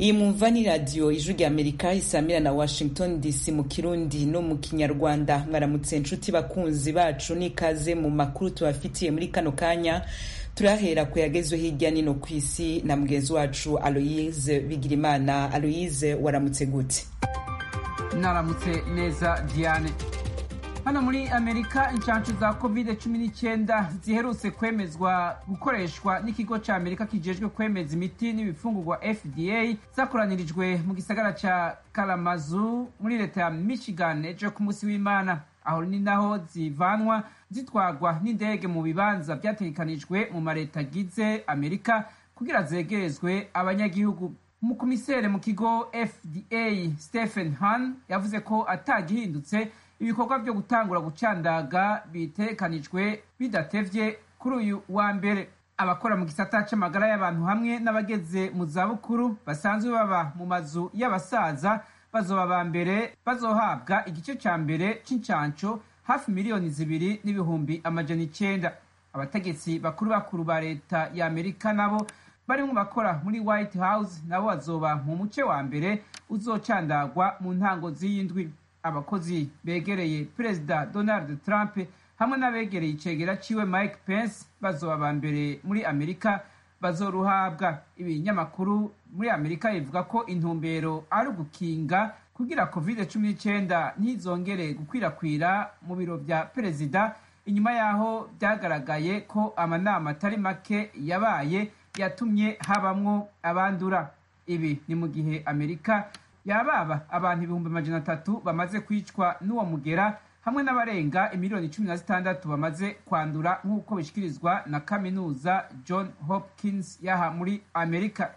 iyi mwumva ni radiyo ijwi rya amerika isamira na washington dc mu kirundi no mu kinyarwanda mwaramutse nshuti bakunzi bacu n'ikaze mu makuru tubafitiye muri kano kanya turahera ku yagezwe hirya nino ku isi na mugenzi wacu aloyise bigirimana aloyise waramutse gute naramutse neza diane hano muri amerika inshanshu za covid cumi n'icyenda ziherutse kwemezwa gukoreshwa n'ikigo cya amerika kijejwe kwemeza imiti n'ibifungurwa fda zakoranirijwe mu gisagara cya karamazu muri leta ya michigan ejo ku munsi w'imana aho ni naho zivanwa zitwagwa n'indege mu bibanza byategekanijwe mu mareta agize amerika kugira zegerezwe abanyagihugu umukomisere mu kigo fda stephen han yavuze ko atagihindutse ibikorwa byo gutangura gucandaga bitekanijwe bidatevye kuri uyu wa mbere abakora mu gisata c'amagara y'abantu hamwe n'abageze mu zabukuru basanzwe baba mu mazu y'abasaza bazoba ba mbere bazohabwa igice ca mbere c'incanco hafi miliyoni zibiri n'ibihumbi amajana icenda abategetsi bakuru bakuru ba leta ya amerika nabo barimwo bakora muri white house nabo bazoba mu muce wa mbere uzocandagwa mu ntango z'iyindwi abakozi begereye perezida donald trump hamwe n'abegereye icegera ciwe mike pence bazoba ba mbere muri amerika bazoruhabwa ibinyamakuru muri amerika bivuga ko intumbero ari ugukinga kugira covid cumi n'icyenda ntizongere gukwirakwira mu biro vya perezida inyuma y'aho byagaragaye ko amanama atari make yabaye yatumye habamwo abandura ibi ni mu gihe amerika yababa abantu ibihumbi amajana atatu bamaze kwicwa n'uwo mugera hamwe n'abarenga imiliyoni cumi na zitandatu bamaze kwandura nk'uko bishyikirizwa na kaminuza john hopkins yaha muri amerika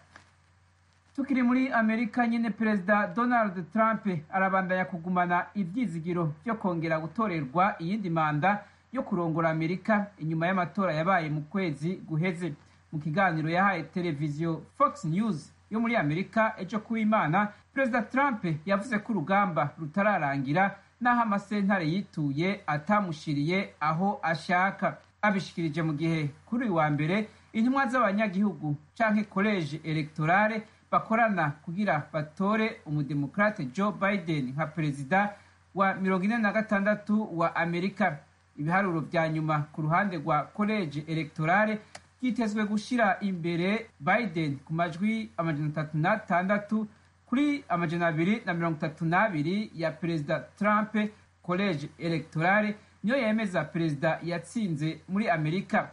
tukiri muri amerika nyine perezida donald trump arabandanya kugumana ibyizigiro byo kongera gutorerwa iyindi manda yo kurongora amerika inyuma y'amatora yabaye mu kwezi guheze mu kiganiro yahaye televiziyo fox news yo muri amerika ejo kuw'imana perezida trump yavuze ko urugamba rutararangira n'aho amasentare yituye atamushiriye aho ashaka abishikirije mu gihe kuri uyu wa mbere intumwa z'abanyagihugu canke koleje electorale bakorana kugira batore umudemokrate joe biden nka perezida wa mirongo ine na gatandatu wa amerika ibiharuro vya nyuma ku ruhande rwa koleje electorale byitezwe gushira imbere biden ku majwi amajana atatu n'atandatu kuri amajana abiri na mirongo itatu n'abiri ya perezida trump college electorale niyo yemeza perezida yatsinze muri amerika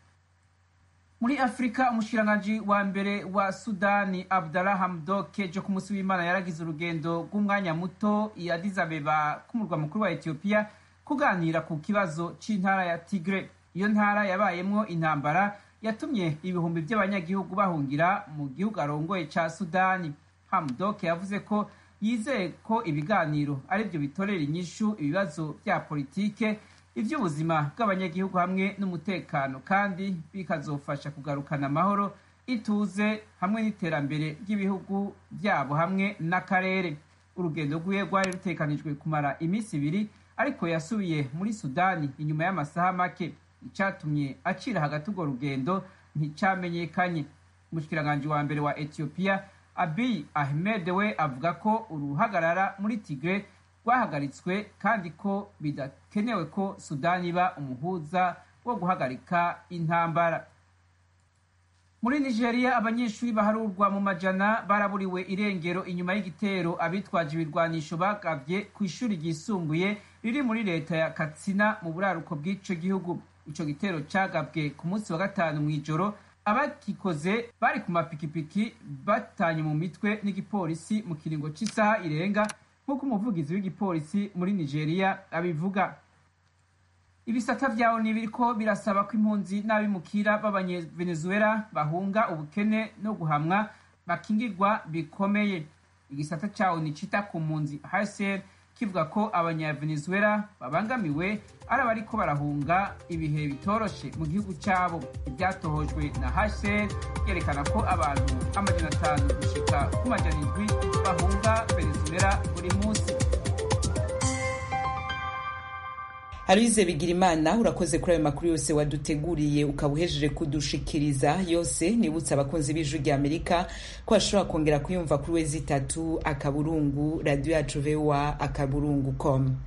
muri afurika umushikiranganji wa mbere wa sudani abdallah hamdok ejo ku munsi w'imana yaragize urugendo rw'umwanya muto i addis abeba k'umurwa mukuru wa etiyopiya kuganira ku kibazo c'intara ya tigre iyo ntara yabayemwo intambara yatumye ibihumbi by'abanyagihugu bahungira mu gihugu arongoye ca sudani hamdok yavuze ko yizeye ko ibiganiro ari byo bitorera inyishu ibibazo bya politike iby'ubuzima bw'abanyagihugu hamwe n'umutekano kandi bikazofasha kugarukana amahoro ituze hamwe n'iterambere ry'ibihugu byabo hamwe n'akarere urugendo rwiwe rwari rutekanijwe kumara iminsi ibiri ariko yasubiye muri sudani inyuma y'amasaha make icyatumye acira hagati urwo rugendo nticyamenyekanye umushikiranganji wa mbere wa etiyopiya abiy ahmed we avuga ko uruhagarara muri tigre rwahagaritswe kandi ko bidakenewe ko sudani iba umuhuza wo guhagarika intambara muri nigeria abanyeshuri baharurwa mu majana baraburiwe irengero inyuma y'igitero abitwaje ibirwanisho bagavye ku ishuri ryisumbuye riri muri leta ya katsina mu buraruko bw'ico gihugu ico gitero cagabwe ku munsi wa gatanu mw'ijoro abagikoze bari ku mapikipiki batanye mu mitwe n'igipolisi mu kiringo cy'isaha irenga nk'uko umuvugizi w'igipolisi muri nigeria abivuga ibisata vyawo ni biriko birasaba ko impunzi n'abimukira b'abanyevenezuela bahunga ubukene no guhamwa bakingirwa bikomeye igisata cawo ni cita ku mpunzi hcr kivuga ko abanyavenezuela babangamiwe ari abariko barahunga ibihe bitoroshe mu gihugu cyabo ibyatohojwe na hcr yerekana ko abantu amajana atanu gushika ku majana indwi bahunga venezuela buri munsi Aloise Bigirimana urakoze kuri ayo makuru yose waduteguriye ukaba uhejeje kudushikiriza yose nibutsa abakunzi b'ijwi rya Amerika ko bashobora kongera kuyumva kuri wezi itatu akaburungu radio yacu voa akaburungu com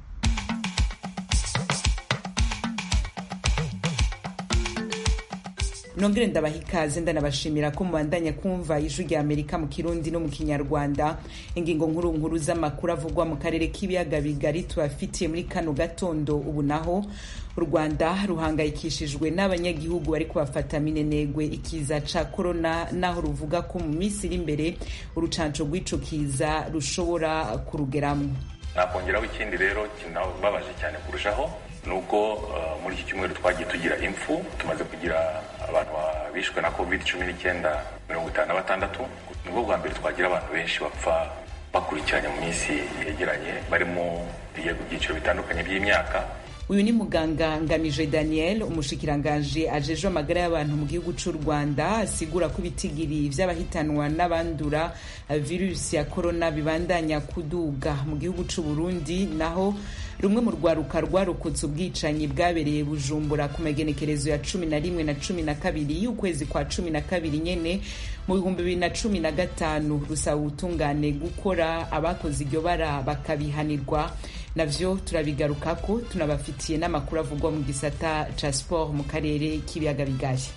nongere ndabaha ikaze ndanabashimira ko mubandanya kumva ijwi rya amerika mu kirundi no mu kinyarwanda ingingo nkuru nkuru z'amakuru avugwa mu karere k'ibiyaga bigari tubafitiye muri kano gatondo ubu naho u rwanda ruhangayikishijwe n'abanyagihugu bari kubafata minenegwe ikiza ca korona naho ruvuga ko mu minsi iri imbere urucanco rw'ico kiza rushobora kurugeramwo nakongeraho ikindi rero kinababaje cyane kurushaho ni uko uh, muri iki cyumweru twagiye tugira impfu tumaze kugira abantu bishwe na covid cumi n'icyenda mirongo itanu na batandatu nibwo bwa mbere twagira abantu benshi bapfa bakurikiranye mu minsi yegeranye barimo ibyiciro bitandukanye by'imyaka uyu ni muganga ngamije daniel umushikiranganji ajejwe amagara y'abantu mu gihugu cy'u rwanda asigura ko ibitigiri vy'abahitanwa n'abandura virusi ya korona bibandanya kuduga mu gihugu cy'u burundi naho rumwe mu rwaruka rwarokotse ubwicanyi bwabereye bujumbura ku magenekerezo ya cumi na rimwe na cumi na kabiri y'ukwezi kwa cumi na kabiri nyene mu bihumbi bibiri na cumi na gatanu rusaba ubutungane gukora abakoze iryo bara bakabihanirwa navyo turabigarukako tunabafitiye n'amakuru avugwa mu gisata ca sport mu karere k'ibiyaga bigaye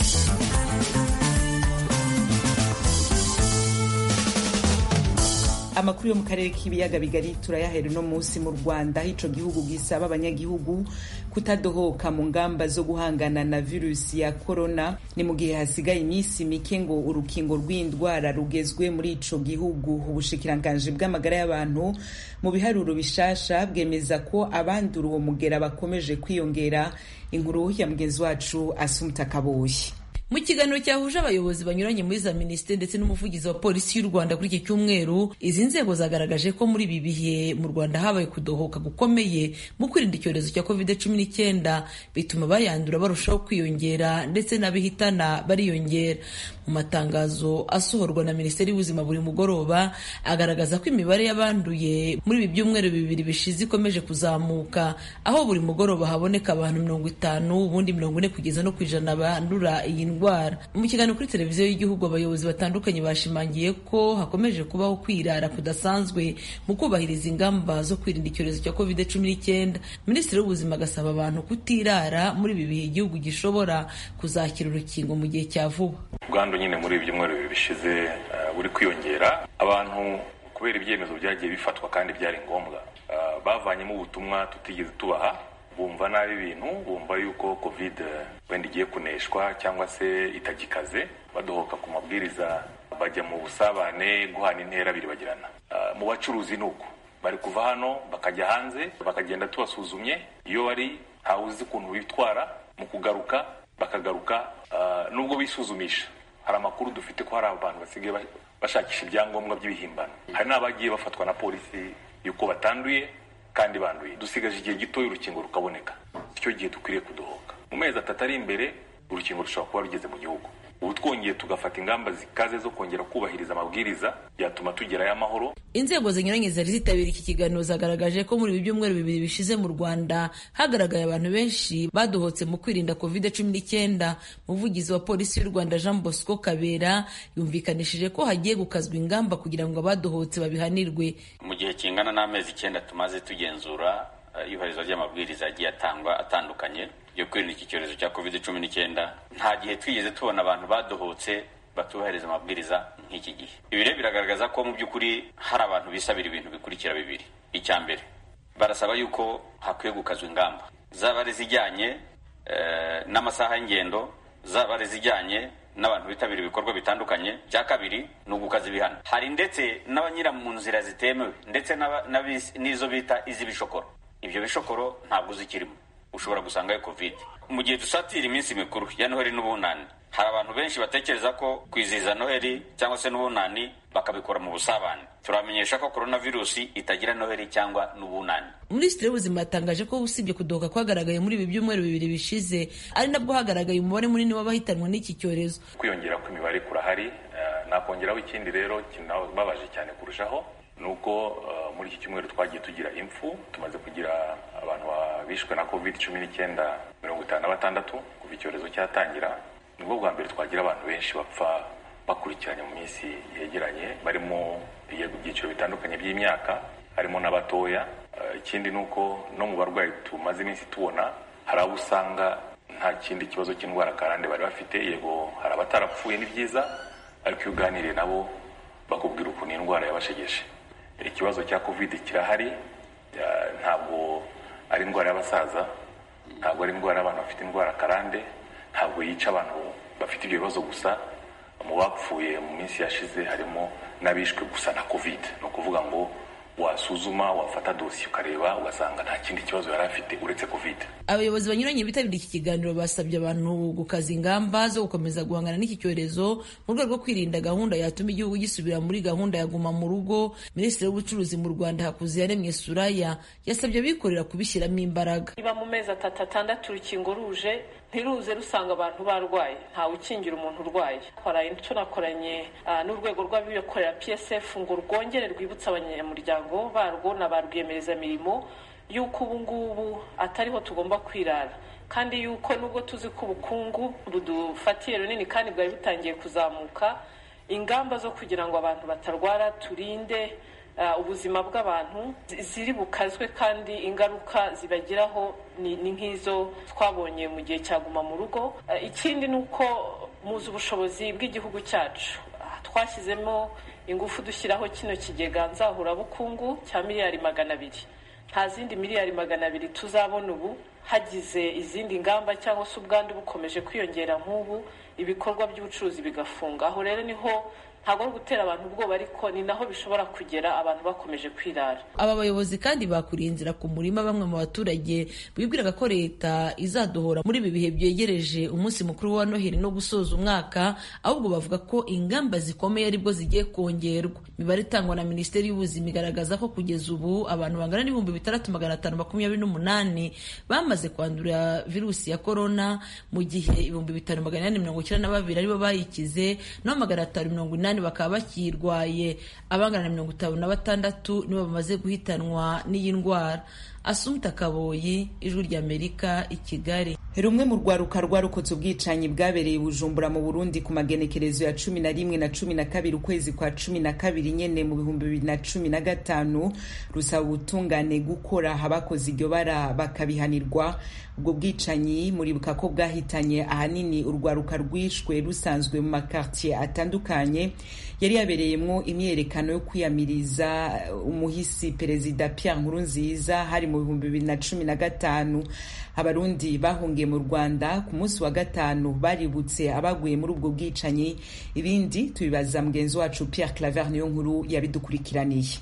amakuru yo mu karere k'ibiyaga bigari turayahera uno munsi mu rwanda aho ico gihugu gisaba abanyagihugu kutadohoka mu ngamba zo guhangana na virusi ya korona ni mu gihe hasigaye iminsi mike ngo urukingo rw'indwara rugezwe muri ico gihugu ubushikiranganji bw'amagara y'abantu mu biharuro bishasha bwemeza ko abandura uwo mugera bakomeje kwiyongera inkuru ya mugenzi wacu asumta kaboyi mu kiganiro cyahuje abayobozi banyuranye muri za minisiteri ndetse n'umuvugizi wa polisi y'u rwanda kuri iki cyumweru izi nzego zagaragaje ko muri ibi bihe mu rwanda habaye kudohoka gukomeye mu kwirinda icyorezo cya covid cumi n'icyenda bituma bayandura barushaho kwiyongera ndetse n'abihitana bariyongera mu matangazo asohorwa na minisiteri y'ubuzima buri mugoroba agaragaza ko imibare y'abanduye muri ibi byumweru bibiri bishize ikomeje kuzamuka aho buri mugoroba haboneka abantu mirongo itanu ubundi mirongo ine kugeza no ku ijana bandura iyi ndwara mu kiganiro kuri televiziyo y'igihugu abayobozi batandukanye bashimangiye ko hakomeje kubaho kwirara kudasanzwe mu kubahiriza ingamba zo kwirinda icyorezo cya covid cumi n'icyenda minisitiri w'ubuzima agasaba abantu kutirara muri ibi bihe igihugu gishobora kuzakira urukingo mu gihe cya vuba ubwandu nyine muri ibi byumweru bibiri bishize buri kwiyongera abantu kubera ibyemezo byagiye bifatwa kandi byari ngombwa bavanyemo ubutumwa tutigeze tubaha bumva nabi ibintu bumva yuko covid wenda igiye kuneshwa cyangwa se itagikaze badohoka ku mabwiriza bajya mu busabane guhana intera biribagirana mu bacuruzi ni uko bari kuva hano bakajya hanze bakagenda tubasuzumye iyo bari ntawe uzi ukuntu bitwara mu kugaruka bakagaruka nubwo bisuzumisha hari amakuru dufite ko hari abantu basigaye bashakisha ibyangombwa by'ibihimbano hari n'abagiye bafatwa na polisi yuko batanduye kandi banduye dusigaje igihe gitoya urukingo rukaboneka icyo gihe dukwiriye kudohoka mu mezi atatu ari imbere urukingo rushobora kuba rugeze mu gihugu ubu twongeye tugafata ingamba zikaze zo kongera kubahiriza amabwiriza byatuma tugerayo amahoro inzego zinyuranye zari zitabira iki kiganiro zagaragaje ko muri ibi byumweru bibiri bishize mu rwanda hagaragaye abantu benshi badohotse mu kwirinda covid cumi n'icyenda umuvugizi wa polisi y'u rwanda jean bosco kabera yumvikanishije ko hagiye gukazwa ingamba kugira ngo abadohotse babihanirwe mu gihe kingana n'amezi icyenda tumaze tugenzura iyubahirizwa ry'amabwiriza yagiye atangwa atandukanye yo kwirinda iki cyorezo cya covid cumi n'icyenda nta gihe twigeze tubona abantu badohotse batubahiriza amabwiriza nk'iki gihe ibi rero biragaragaza ko mu by'ukuri hari abantu bisabira ibintu bikurikira bibiri icya mbere barasaba yuko hakwiye gukazwa ingamba zaba ari izijyanye n'amasaha y'ingendo zaba ari izijyanye n'abantu bitabira ibikorwa bitandukanye cya kabiri ni ugukaza ibihano hari ndetse n'abanyura mu nzira zitemewe ndetse n'izo bita iz'ibishokoro ibyo bishokoro ntabwo uzikirimo ushobora gusangayo covid mu gihe dusatira iminsi mikuru ya noheli n'ubunani hari abantu benshi batekereza ko kwizihiza noheli cyangwa se n'ubunani bakabikora mu busabane turamenyesha ko korona virusi itagira noheli cyangwa n'ubunani minisitiri w'ubuzima yatangaje ko usibye kudohoka kwagaragaye muri ibi byumweru bibiri bishize ari nabwo hagaragaye umubare munini w'abahitanwa n'iki cyorezo kwiyongera kw'imibare kurahari nakongeraho ikindi rero kinababaje cyane kurushaho ni uko muri iki cyumweru twagiye tugira impfu tumaze kugira abantu bishwe na covid cumi n'icyenda mirongo itanu na batandatu kuva icyorezo cyatangira nibwo bwa mbere twagira abantu benshi bapfa bakurikiranye mu minsi yegeranye barimo ibyiciro bitandukanye by'imyaka harimo n'abatoya ikindi ni uko no mu barwayi tumaze iminsi tubona hari abo usanga nta kindi kibazo cy'indwara karande bari bafite yego hari abatarapfuye ni byiza ariko iyo uganiriye nabo bakubwira ukuntu indwara yabashegeshe ikibazo cya kovide kirahari ntabwo ari indwara y'abasaza ntabwo ari indwara y'abantu bafite indwara karande ntabwo yica abantu bafite ibyo bibazo gusa mu bapfuye mu minsi yashize harimo n'abishwe gusa na kovide ni ukuvuga ngo wasuzuma wafata dosiye ukareba ugasanga nta kindi kibazo yari afite uretse kovide abayobozi banyuranye bitabiriye iki kiganiro basabye abantu gukaza ingamba zo gukomeza guhangana n'iki cyorezo mu rwego rwo kwirinda gahunda yatuma igihugu gisubira muri gahunda ya guma mu rugo minisitiri w'ubucuruzi mu rwanda hakuziyaremye suraya yasabye abikorera kubishyiramo imbaraga niba mu mezi atatu atandatu urukingo ruje ntiruze rusanga abantu barwaye ntawe ukingira umuntu urwaye twaraye tunakoranye n'urwego rw'abikorera psf ngo rwongere rwibutse abanyamuryango barwo na ba rwiyemerezamirimo y'uko ubu ngubu atariho tugomba kwirara kandi y'uko nubwo tuzi ko ubukungu budufatiye runini kandi bwari butangiye kuzamuka ingamba zo kugira ngo abantu batarwara turinde ubuzima bw'abantu ziri bukazwe kandi ingaruka zibageraho ni nk'izo twabonye mu gihe cya guma mu rugo ikindi ni uko muzi ubushobozi bw'igihugu cyacu twashyizemo ingufu dushyiraho kino kigega nzahurabukungu cya miliyari magana abiri nta zindi miliyari magana abiri tuzabona ubu hagize izindi ngamba cyangwa se ubwandu bukomeje kwiyongera nk'ubu ibikorwa by'ubucuruzi bigafunga aho rero niho ntabwo ari ugutera abantu ubwoba ariko ni naho bishobora kugera abantu bakomeje kwirara aba bayobozi kandi bakuriye inzira ku murima bamwe mu baturage bibwiraga ko leta izadohora muri ibi bihe byegereje umunsi mukuru wa noheli no gusoza umwaka ahubwo bavuga ko ingamba zikomeye aribwo zigiye kongerwa imibare itangwa na minisiteri y'ubuzima igaragaza ko kugeza ubu abantu bangana n'ibihumbi bitandatu magana atanu makumyabiri n'umunani bamaze kwandura virusi ya korona mu gihe ibihumbi bitanu magana inani mirongo icyenda na babiri aribo bayikize naho magana atanu mirongo inani bakaba bakirwaye abangana na mirongo itanu na batandatu nibo bamaze guhitanwa n'iyi ndwara asumta kaboyi ijwi ry'amerika i kigali rumwe mu rwaruka rwarokotse ubwicanyi bwabereye bujumbura mu burundi ku magenekerezo ya cumi na rimwe na cumi na kabiri ukwezi kwa cumi na kabiri nyene mu bihumbi bibiri na cumi na gatanu rusaba ubutungane gukora abakoze iryo bara bakabihanirwa ubwo bwicanyi muribuka ko bwahitanye ahanini urwaruka rwishwe rusanzwe mu makartier atandukanye yari yabereyemwo imyerekano yo kwiyamiriza umuhisi perezida Pierre Nkurunziza hari mu bihumbi bibiri na cumi na gatanu abarundi bahungiye mu rwanda ku munsi wa gatanu baributse abaguye muri ubwo bwicanyi ibindi tubibaza mugenzi wacu Pierre Claver niyo nkuru yabidukurikiraniye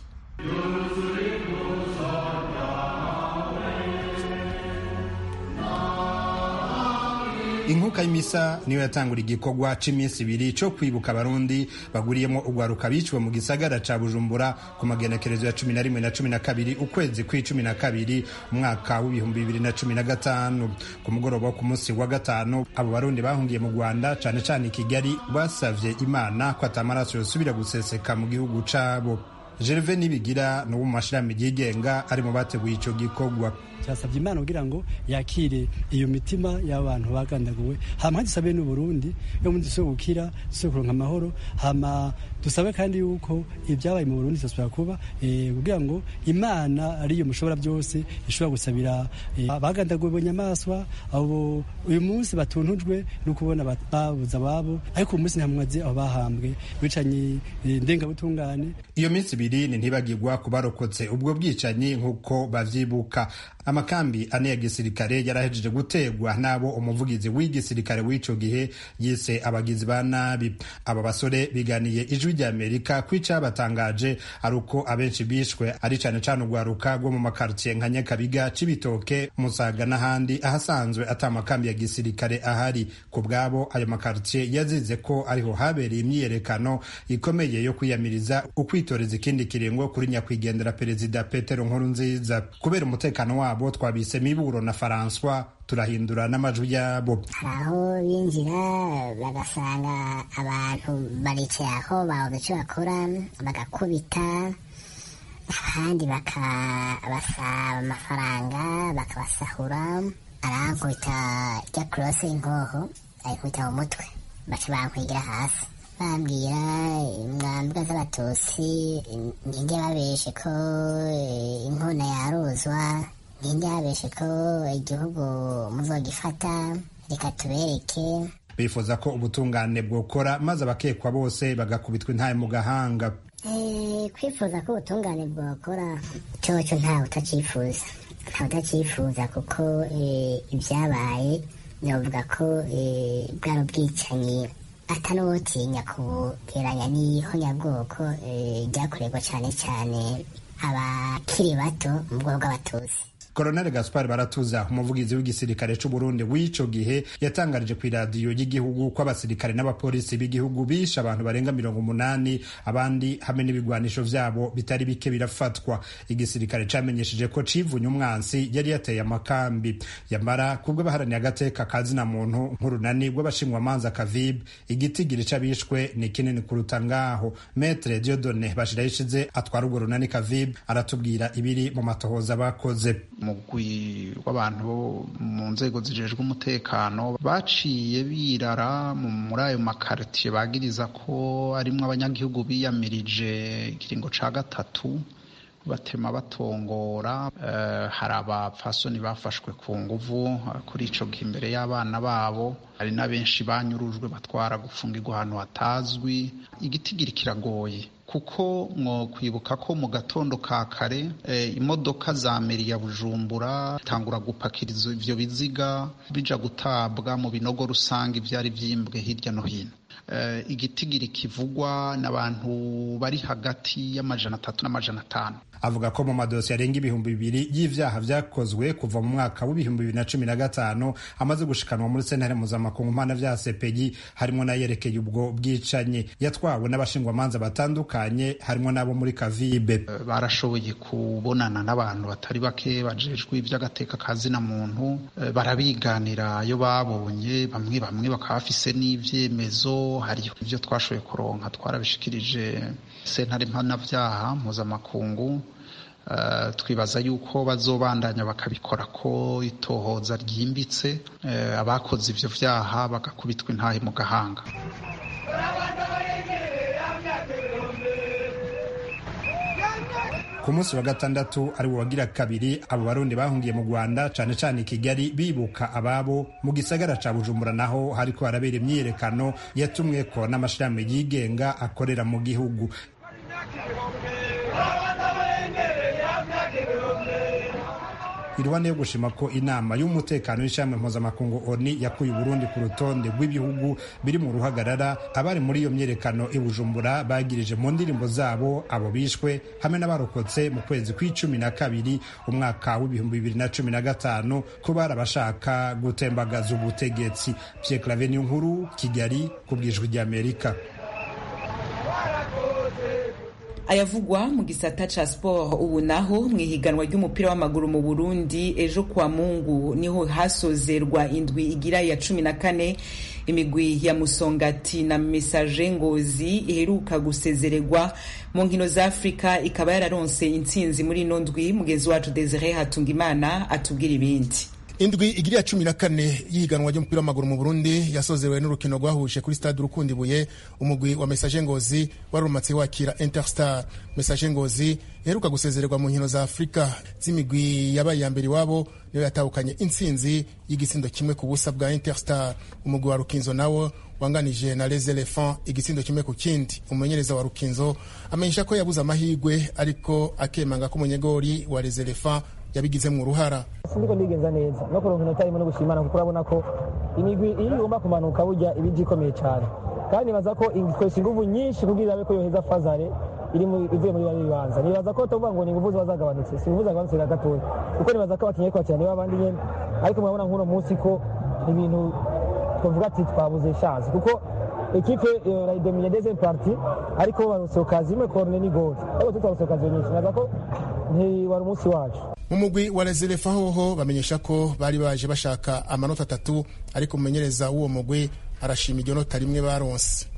inkuka y'imisa niyo yatangura igikorwa c'iminsi ibiri co kwibuka abarundi baguriyemo urwaruka biciwe mu gisagara ca bujumbura ku magenekerezo ya cumi na rimwe na cumi na kabiri ukwezi kw'icumi na kabiri umwaka w'ibihumbi bibiri na cumi na gatanu ku mugoroba wo ku munsi wa gatanu abo barundi bahungiye mu rwanda cane cane i kigali basavye imana ko atamaraso yosubira guseseka mu gihugu cabo gerve nibigira ni uwo mu mashirahamwe yigenga ari mu bateguye ico gikorwa cyasabye imana kugira ngo yakire iyo mitima y'abantu bagandaguwe hama dusabe n'uburundi yo muri dusobe gukira dusobe kuronka amahoro hama dusabe kandi yuko ibyabaye mu burundi bizasubira kuba kugira ngo imana ariyo mushobora byose ishobora gusabira bagandaguwe bunyamaswa abo uyu munsi batuntujwe no kubona babuze ababo ariko uyu munsi nta mwazi aho bahambwe bicanye ndengabutungane iyo minsi ibiri ni ntibagirwa ku barokotse ubwo bwicanyi nk'uko bavyibuka amakambi ane ya gisirikare yarahejeje gutegwa n'abo umuvugizi w'igisirikare w'ico gihe yise abagizi ba nabi aba basore biganiye ijwi rya amerika ko icabatangaje ari uko abenshi bishwe ari cane cane urwaruka rwo mu makartiye nka nyakabiga cibitoke musaga n'ahandi ahasanzwe ata amakambi ya gisirikare ahari ku bwabo ayo makartiye yazize ko ariho habereye imyiyerekano ikomeye yo kwiyamiriza ukwitoreza ikindi kiringo kuri nyakwigendera perezida petero nkurunziza kubera umutekano wabo abo twabise miburo na François turahindura n'amajwi yabo aho binjira bagasanga abantu baricaye aho babuze icyo bakora bagakubita abandi bakabasaba amafaranga bakabasahura arankubita rya kurose y'inkoho ayikubita mu mutwe baca bankwigira hasi bambwira mwambwa z'abatusi ninde babeshe ko inkona yaruzwa ninde yabeshe ko igihugu muzogifata reka tubereke bifuza ko ubutungane bwokora maze abakekwa bose bagakubitwa intaye mu gahanga kwifuza ko ubutungane bwakora cyoco ntawe utacifuza ntawe utacifuza kuko ibyabaye navuga ko bwari ubwicanyi atanuwotinya kugeranya n'ihonyabwoko ryakorerwa cyane cyane abakiri bato mu bwoko bw'abatusi Colonel Gaspar Baratuza umuvugizi w'igisirikare c'u Burundi w'ico gihe yatangarije ku iradiyo y'igihugu ko abasirikare n'abapolisi b'igihugu bishe abantu barenga mirongo umunani abandi hamwe n'ibigwanisho vyabo bitari bike birafatwa igisirikare camenyesheje ko civunye umwansi yari yateye amakambi yamara kubwo baharaniye agateka kazina muntu nk'urunani rw'abashingwamanza kavib igitigiri c'abishwe ni kinini kuruta ngaho Maître Dieudonné Bashirayishize atwara urwo runani kavib aratubwira ibiri mu matohoza bakoze umugwi w'abantu bo mu nzego zijejwe umutekano baciye birara muri ayo makaritiye bagiriza ko arimwo abanyagihugu biyamirije ikiringo ca gatatu batema batongora hari abapfasoni bafashwe ku nguvu kuri ico gihe imbere y'abana babo hari na benshi banyurujwe batwara gufungirwa ahantu hatazwi igitigiri kiragoye kuko mwo kwibuka ko mu gatondo ka kare imodoka za meri ya bujumbura itangura gupakiriza ivyo biziga bija gutabwa mu binogo rusange ivyari vyimbwe hirya no hino igitigiri kivugwa n'abantu bari hagati y'amajana atatu n'amajana atanu avuga ko mu madosiye arenga ibihumbi bibiri y'ivyaha vyakozwe kuva mu mwaka w'ibihumbi bibiri na cumi na gatanu amaze gushikanwa muri sentare mpuzamakungu mpana vya sepegi harimwo n'ayerekeye ubwo bwicanyi yatwawe n'abashingwamanza batandukanye harimwo n'abo muri kavibe barashoboye kubonana n'abantu batari bake bajejwe ivy'agateka ka zina muntu barabiganira ayo babonye bamwe bamwe bakaba bafise n'ivyemezo hariho ivyo twashoboye kuronka twarabishikirije sentare mpanavyaha mpuzamakungu twibaza yuko bazobandanya bakabikora ko itohoza ryimbitse abakoze ivyo vyaha bagakubitwa intahe mu gahanga ku munsi wa gatandatu ari wagira kabiri abo barundi bahungiye mu rwanda cane cane i kigali bibuka ababo mu gisagara ca bujumbura naho hariko harabera imyiyerekano yatumweko n'amashirahamwe yigenga akorera mu gihugu iruhande yo gushima ko inama y'umutekano w'ishami mpuzamakungu oni yakuye uburundi ku rutonde rw'ibihugu biri mu ruhagarara abari muri iyo myerekano i bujumbura bagirije mu ndirimbo zabo abo bishwe hamwe n'abarokotse mu kwezi kw'icumi na kabiri umwaka w'ibihumbi bibiri na cumi na gatanu ko bari abashaka gutembagaza ubutegetsi pierre clave nkuru kigali ku bwijwi ry'amerika ayavugwa mu gisata ca sport ubu naho mu ihiganwa ry'umupira w'amaguru mu burundi ejo kwa mungu niho hasozerwa indwi igira ya cumi na kane imigwi ya musongati na mesaje ngozi iheruka gusezererwa mu nkino za afurika ikaba yararonse intsinzi muri ino ndwi mugenzi wacu desire hatungimana atubwira ibindi indwi igiri ya cumi na kane y'ihiganwa ry'umupira w'amaguru mu burundi yasozerewe n'urukino rwahuje kuri stade urukundi ibuye umugwi wa mesaje ngozi wari urumatse wakira interstar mesaje ngozi iheruka gusezererwa mu nkino za afurika z'imigwi yabaye iya mbere iwabo niyo yatahukanye intsinzi y'igisindo kimwe ku busa bwa interstar umugwi wa rukinzo nawo wanganije na les elephants igitsindo kimwe ku kindi umumenyereza wa rukinzo amenyesha ko yabuze amahirwe ariko akemanga ko umunyegori wa les elephants yabigizemo uruhara sindiko ndigenza neza no kuronka inota rimwe no gushimana kuko urabona ko imigwi iyo igomba kumanuka burya iba ije ikomeye cyane kandi nibaza ko ikoresha inguvu nyinshi kugira irabe ko yoheza fazare iri ivuye muri bari bibanza nibaza ko tuvuga ngo ni inguvu ziba zagabanutse si inguvu zagabanutse na gatoya kuko nibaza ko abakinnyi ariko bakina nibo abandi nyene ariko murabona nk'uno munsi ko ibintu twavuga ati twabuze chance kuko ekipe irayidomine deuxième partie ariko barose okazi imwe korone ni gol ariko tutarose okazi nyinshi nibaza ko ntiwari umunsi wacu mu mugwi wa reserefa hoho bamenyesha ko bari baje bashaka amanota atatu ariko umumenyereza w'uwo mugwi arashima iryo nota rimwe baronse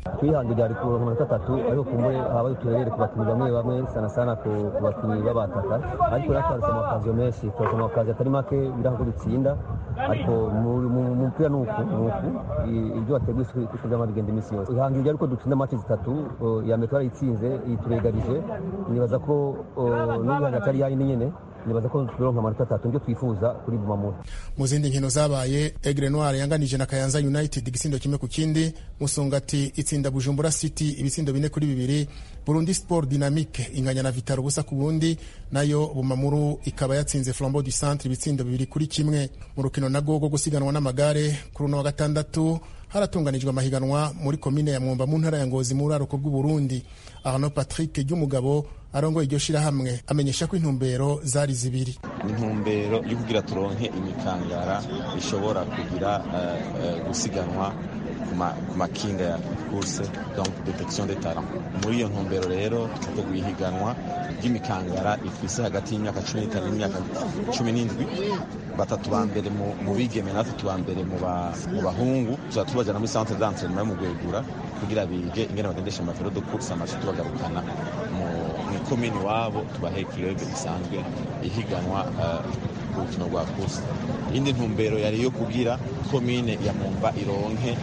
twihangira ryari ku manota atatu ariko kumbe habaye uturere ku bakinnyi bamwe bamwe sana sana ku bakinnyi b'abataka ariko natwe harasa amakaziyo menshi turasa amakaziyo atari make biraho ko dutsinda ariko mu mupira ni uku ni uku ibyo wateguye isuku byama bigenda iminsi yose ihangira ariko dutsinda match zitatu iya mbere twarayitsinze iyi turegarije nibaza ko n'ubihangira atari yayindi nyene nibaza ko turonka amanota atatu nibyo twifuza kuri bumamuru mu zindi nkino zabaye egre noir yanganije na kayanza united igisindo kimwe ku kindi musongati itsinda bujumbura city ibitsindo bine kuri bibiri burundi sport dynamique inganya na vitaro ubusa ku bundi nayo bumamuru ikaba yatsinze flambeau du centre ibitsindo bibiri kuri kimwe mu rukino nago rwo gusiganwa n'amagare kuri uno wa gatandatu haratunganijwe amahiganwa muri komine ya mwumba mu ntara ya ngozi mu buraruko bw'uburundi arno patrick ry'umugabo arongoye iryo shirahamwe amenyesha ko intumbero zari zibiri intumbero yo kugira turonke imikangara ishobora kugira uh, uh, gusiganwa ku makinga ya course donc detection de talent muri iyo ntumbero rero twateguye ihiganwa ry'imikangara ifise hagati y'imyaka cumi n'itanu n'imyaka cumi n'indwi batatu ba mbere mu bigeme na batatu ba mbere mu bahungu tuzaba tubajana muri centre d'entraînement yo mu gwegura kugira bige ingene bagendesha amavero de course amace tubagarukana mu ikomini iwabo tubahe kirege isanzwe ihiganwa ku rukino rwa course indi ntumbero yari iyo kugira komine ya mumba ironke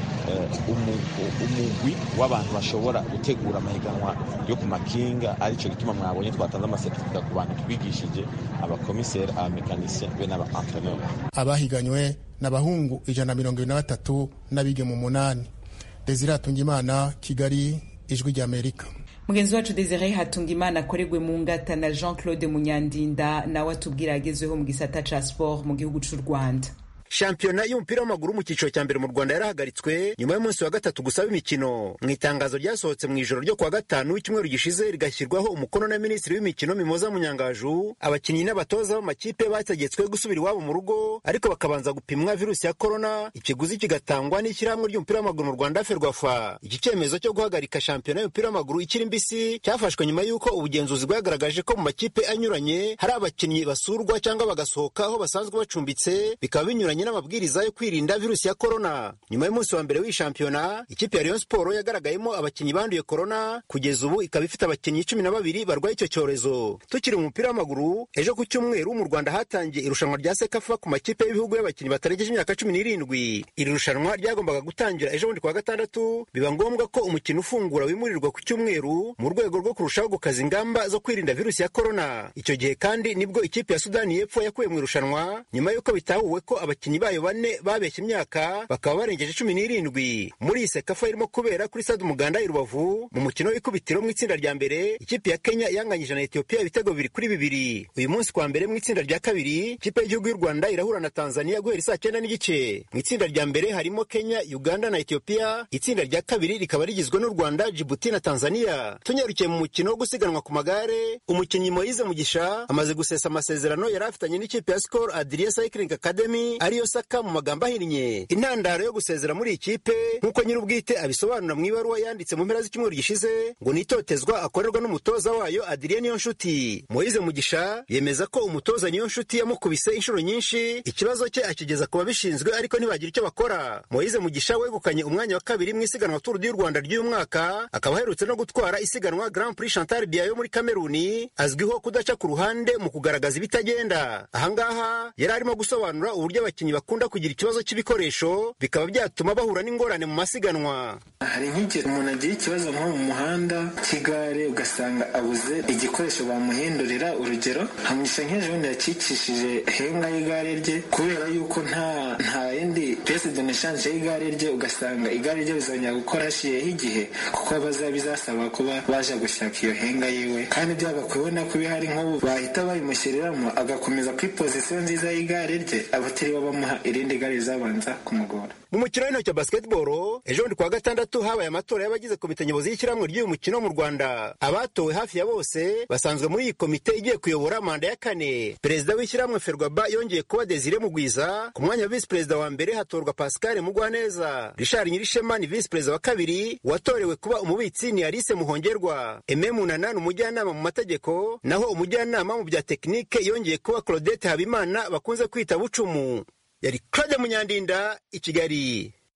umugwi w'abantu bashobora gutegura amahiganwa yo ku makinga aricyo gituma mwabonye twatanze amasertifika ku bantu twigishije abakomiseri abamekanisien be n'abaentreneur abahiganywe n'abahungu ijana na mirongo ibiri na batatu n'abigeme umunani desire hatungimana kigali ijwi ry'amerika mugenzi wacu desire hatungimana akoregwe mu ngata na jean claude munyandinda nawe atubwira agezweho mu gisata ca sport mu gihugu c'u rwanda shampiyona y'umupira w'amaguru mu cyiciro cya mbere mu rwanda yarahagaritswe nyuma y'umunsi wa gatatu gusaba imikino mu itangazo ryasohotse mu ijoro ryo kuwa gatanu w'icyumweru gishize rigashyirwaho umukono na minisitiri w'imikino mimoza munyangaju abakinnyi n'abatoza b'amakipe bategetswe gusubira iwabo mu rugo ariko bakabanza gupimwa virusi ya korona ikiguzi kigatangwa n'ishyirahamwe ry'umupira w'amaguru mu rwanda ferwafa iki cyemezo cyo guhagarika shampiyona y'umupira w'amaguru ikiri mbisi cyafashwe nyuma y'uko ubugenzuzi bwagaragaje ko mu makipe anyuranye hari abakinnyi basurwa cyangwa bagasohoka aho basanzwe bacumbitse bikaba binyuranye n'amabwiriza yo kwirinda virusi ya korona nyuma y'umunsi wa mbere w'iyi shampiyona ikipe ya Rayon Sport yagaragayemo abakinnyi banduye korona kugeza ubu ikaba ifite abakinnyi cumi na babiri barwaye icyo cyorezo tukiri mu mupira w'amaguru ejo ku cyumweru mu Rwanda hatangiye irushanwa rya sekafa ku makipe y'ibihugu y'abakinnyi batarengeje imyaka cumi n'irindwi iri rushanwa ryagombaga gutangira ejo bundi kuwa gatandatu biba ngombwa ko umukino ufungura wimurirwa ku cyumweru mu rwego rwo kurushaho gukaza ingamba zo kwirinda virusi ya korona icyo gihe kandi nibwo ikipe ya Sudani y'Epfo yakuwe mu irushanwa nyuma y'uko bitahuwe ko abakinnyi abakinnyi bayo bane babeshye imyaka bakaba barengeje cumi n'irindwi muri iyi sekafa irimo kubera kuri stade umuganda i rubavu mu mukino w'ikubitiro mu itsinda rya mbere ikipe ya kenya yanganyije na etiyopiya ibitego bibiri kuri bibiri uyu munsi kwa mbere mu itsinda rya kabiri ikipe y'igihugu y'u rwanda irahura na tanzania guhera isaa cyenda n'igice mu itsinda rya mbere harimo kenya uganda na etiyopiya itsinda rya kabiri rikaba rigizwe n'u rwanda jibuti na tanzania tunyarukiye mu mukino wo gusiganwa ku magare umukinnyi moyize mugisha amaze gusesa amasezerano yari afitanye n'ikipe ya skol adria cycling academy ariyo saka mu magambo ahinnye intandaro yo gusezera muri iyi kipe nk'uko nyir'ubwite abisobanura mu ibaruwa yanditse mu mpera z'icyumweru gishize ngo ni itotezwa akorerwa n'umutoza wayo adrien niyonshuti moyize mugisha yemeza ko umutoza niyonshuti yamukubise inshuro nyinshi ikibazo cye akigeza ku babishinzwe ariko ntibagira icyo bakora moyize mugisha wegukanye umwanya wa kabiri mu isiganwa turu y'u rwanda ry'uyu mwaka akaba aherutse no gutwara isiganwa grand prix chantal biayo muri kameruni azwiho kudaca ku ruhande mu kugaragaza ibitagenda ahangaha yari arimo gusobanura uburyo abakinnyi bakunda kugira ikibazo cy'ibikoresho bikaba byatuma bahura n'ingorane mu masiganwa hari nk'igihe umuntu agira ikibazo nko mu muhanda cy'igare ugasanga abuze igikoresho bamuhindurira urugero hamugisha nk'ejo bundi yakikishije henga y'igare rye kubera yuko nta nta yindi piyese de meshanje y'igare rye ugasanga igare rye bizongera gukora hashiyeho igihe kuko bazaba bizasaba kuba baje gushaka iyo henga yiwe kandi byagakwiye ubona ko bihari nk'ubu bahita babimushyiriramo agakomeza kuri pozisiyo nziza y'igare rye abatari bamuha irindi gare rizabanza kumugora mu mukino w'intoki wa basketball ejo bundi kuwa gatandatu habaye amatora y'abagize komite nyobozi y'ishyirahamwe ry'uyu mukino mu rwanda abatowe hafi ya bose basanzwe muri iyi komite igiye kuyobora manda ya kane perezida w'ishyirahamwe ferwaba yongeye kuba desire mugwiza ku mwanya wa visi perezida wa mbere hatorwa pascal mugwaneza richard nyirishema ni visi perezida wa kabiri watorewe kuba umubitsi ni alice muhongerwa eme munana ni umujyanama mu mategeko naho umujyanama mu bya tekinike yongeye kuba claudette habimana bakunze kwita bucumu yari claude munyandinda i kigali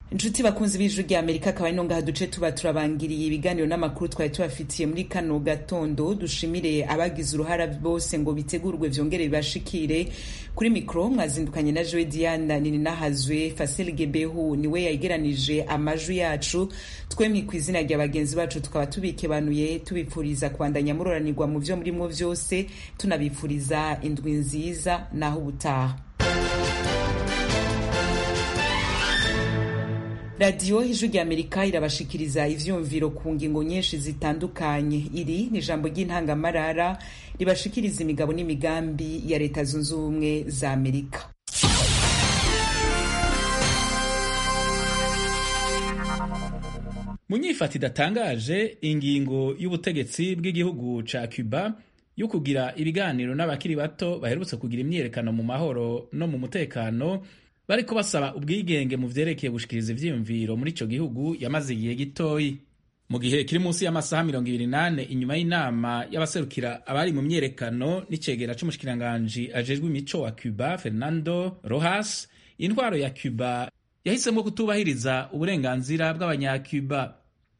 inshuti bakunzi b'ijwi rya amerika akaba ari ngaha duce tuba turabangiriye ibiganiro n'amakuru twari tubafitiye muri kano gatondo dushimire abagize uruhara bose ngo bitegurwe vyongere bibashikire kuri mikoro mwazindukanye na joe diana nini nahazwe fasel gebehu niwe yageranije amajwi yacu twemye ku izina rya bagenzi bacu tukaba tubikebanuye tubipfuriza kubandanya muroranirwa mu vyo murimwo vyose tunabipfuriza indwi nziza naho ubutaha radiyo ijwi rya amerika irabashikiriza ivyumviro ku ngingo nyinshi zitandukanye iri ni ijambo ry'intangamarara ribashikiriza imigabo n'imigambi ya leta zunze ubumwe za amerika mu nyifata idatangaje ingingo y'ubutegetsi bw'igihugu ca cuba yo kugira ibiganiro n'abakiri bato baherutse kugira imyiyerekano mu mahoro no mu mutekano bariko basaba ubwigenge mu vyerekeye gushikiriza ivyiyumviro muri ico gihugu yamaze igihe gitoyi mu gihe kiri munsi y'amasaha mirongo ibiri nane inyuma y'inama y'abaserukira abari mu myerekano n'icegera c'umushikiranganji ajejwe imico wa cuba fernando rojas intwaro ya cuba yahisemo kutubahiriza uburenganzira bw'abanyacuba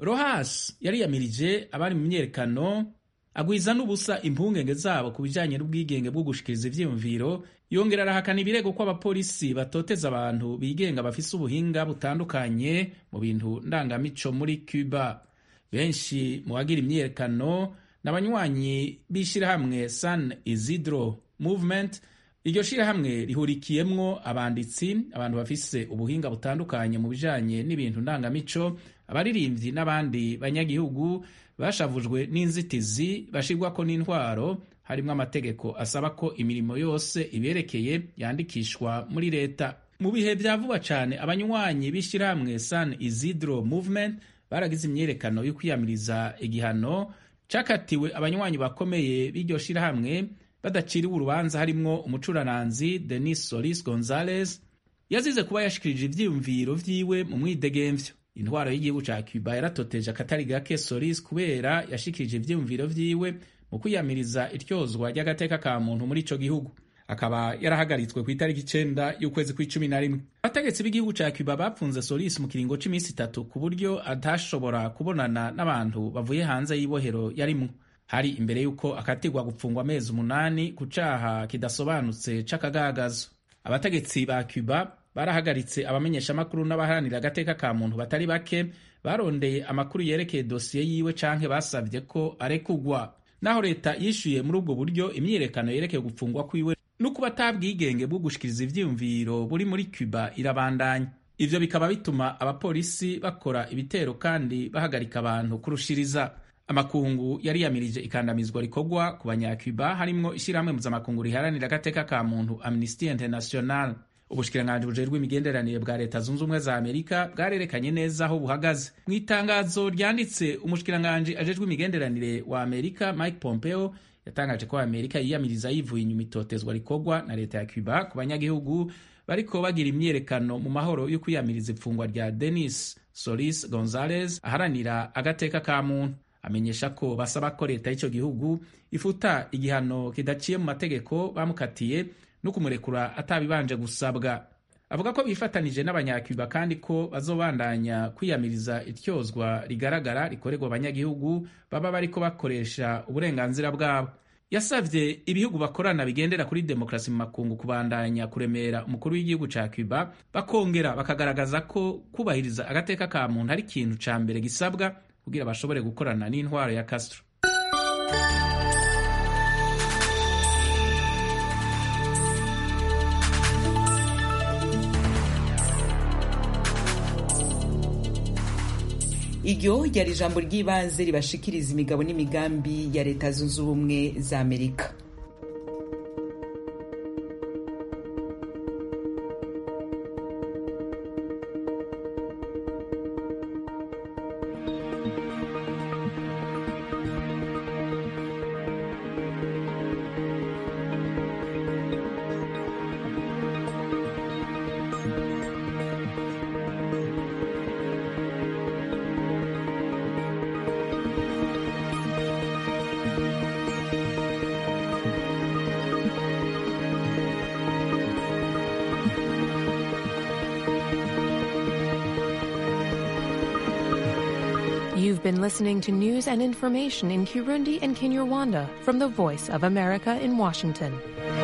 rojas yariyamirije abari mu myerekano agwiza n'ubusa impungenge zabo ku bijanye n'ubwigenge bwo gushikiriza ivyiyumviro yongera arahakana ibirego ko abapolisi batoteza abantu bigenga bafise ubuhinga butandukanye mu bintu ndangamico muri cuba benshi mu bagira imyiyerekano n'abanywanyi b'ishirahamwe san isidro movement iryo shirahamwe rihurikiyemwo abanditsi abantu bafise ubuhinga butandukanye mu bijanye n'ibintu ndangamico abaririmbyi n'abandi banyagihugu bashavujwe n'inzitizi bashirwako n'intwaro harimwo amategeko asaba ko imirimo yose iberekeye yandikishwa muri leta mu bihe vya vuba cane abanywanyi b'ishirahamwe san isidro movement baragize imyiyerekano yo kwiyamiriza igihano cakatiwe abanywanyi bakomeye b'iryo shirahamwe badaciriwe urubanza harimwo umucurananzi denis solis gonzales yazize kuba yashikirije ivyiyumviro vyiwe mu mwidegemvyo intwaro y'igihugu ca cuba yaratoteje akatari gake solis kubera yashikirije ivyiyumviro vyiwe mu kwiyamiriza iryozwa ry'agateka ka muntu muri ico gihugu akaba yarahagaritswe ku itariki icenda y'ukwezi kw'icumi na rimwe abategetsi b'igihugu ca cuba bapfunze solis mu kiringo c'imisi itatu ku buryo atashobora kubonana n'abantu bavuye hanze y'ibohero yarimwo hari imbere y'uko akatirwa gupfungwa amezi umunani ku caha kidasobanutse c'akagagazo abategetsi ba cuba barahagaritse abamenyeshamakuru n'abaharanira agateka ka muntu batari bake barondeye amakuru yerekeye dosiye yiwe canke basavye ko arekugwa naho leta yishyuye muri ubwo buryo imyiyerekano yerekeye gupfungwa kwiwe no kuba atabwigenge bwo gushikiriza ivyiyumviro buri muri cuba irabandanya ivyo bikaba bituma abapolisi bakora ibitero kandi bahagarika abantu kurushiriza amakungu yariyamirije ikandamizwa rikorwa ku banyacuba harimwo ishyirahamwe mpuzamakungu riharanira agateka ka muntu amnesty international ubushikiranganji bujejwe imigenderanire bwa leta zunze ubumwe za amerika bwarerekanye neza aho buhagaze mu itangazo ryanditse umushikiranganji ajejwe imigenderanire wa amerika mike pompeo yatangaje ko amerika yiyamiriza yivuye inyuma itotezwa rikorwa na leta ya cuba ku banyagihugu bariko bagira imyiyerekano mu mahoro yo kwiyamiriza ifungwa rya denis solis gonzales aharanira agateka ka muntu amenyesha ko basaba ko leta y'icyo gihugu ifuta igihano kidaciye mu mategeko bamukatiye no kumurekura atabibanje gusabwa avuga ko bifatanije n'abanyacuba kandi ko bazobandanya kwiyamiriza ityozwa rigaragara rikorerwa abanyagihugu baba bariko bakoresha uburenganzira bwabo yasavye ibihugu bakorana bigendera kuri demokarasi mu makungu kubandanya kuremera umukuru w'igihugu ca cuba bakongera bakagaragaza ko kubahiriza agateka ka muntu ari ikintu ca mbere gisabwa kugira bashobore gukorana n'intwaro ya castro iryo ryari ijambo ry'ibanze ribashikiriza imigabo n'imigambi ya leta zunze ubumwe za amerika been listening to news and information in Kirundi and Kinyarwanda from the Voice of America in Washington.